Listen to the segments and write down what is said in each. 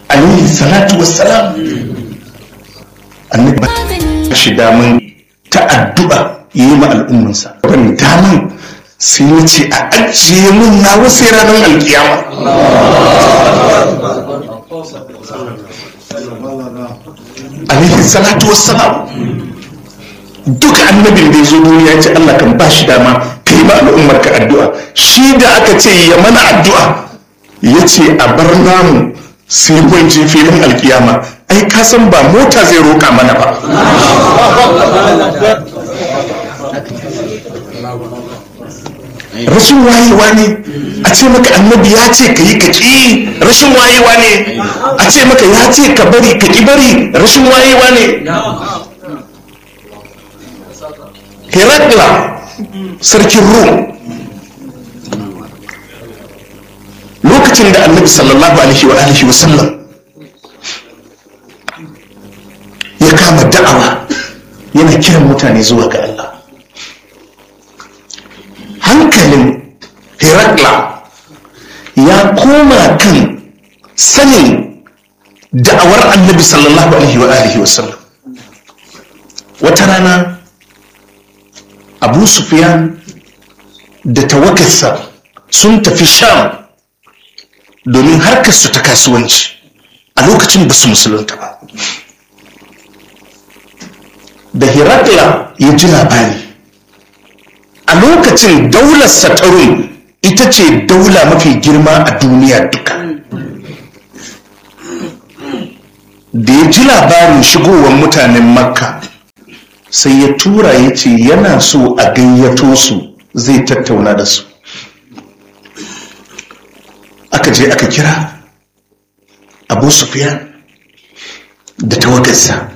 alaihi salatu wassalam annabi ba shi daman ta addu'a yi ma al'ummansa wani daman sai ya ce a ajiye mun na wasu ranar alkiyama alaihi salatu wassalam duka annabin da ya zo duniya ya ce Allah kan ba shi dama ka yi ma al'ummar ka addu'a shi da aka ce ya mana addu'a ya ce a bar namu sai kwanci filin alkiyama ai ka san ba mota zai roka mana ba rashin wayewa ne a ce maka annabi ya ce ka yi ka ƙi rashin wayewa ne a ce maka ya ce ka bari ka ƙi bari rashin wayewa ne herakla sarkin rum lokacin da annabi sallallahu alaihi wa alihi wa sallam ya kama da'awa yana kiran mutane zuwa ga Allah hankalin Herakla ya koma kan sanin da'awar annabi sallallahu alaihi wa alihi wa sallam wata rana abu sufyan da tawakarsa sun tafi sham domin harkarsu ta kasuwanci a lokacin ba su musulunta ba da Herakla ya ji labari a lokacin daular satarun ita ce daula mafi girma a duniya duka da ya ji labarin shigowar mutanen makka sai ya tura ya ce yana so a gayyato su zai tattauna da su aka je aka kira abu sufyan da tawagarsa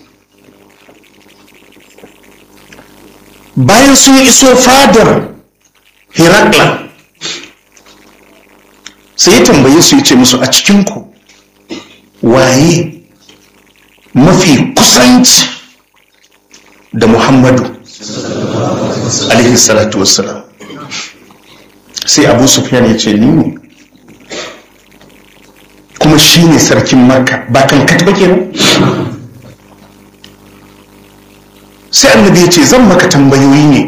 bayan sun iso fadar herakla sai ya tambaye su ya ce musu a cikinku waye mafi kusanci da muhammadu alaihi salatu wassalam sai abu sufyan ya ce ni ne kuma shi ne sarkin makka ba kan katba kenan sai annabi ya ce zan maka tambayoyi ne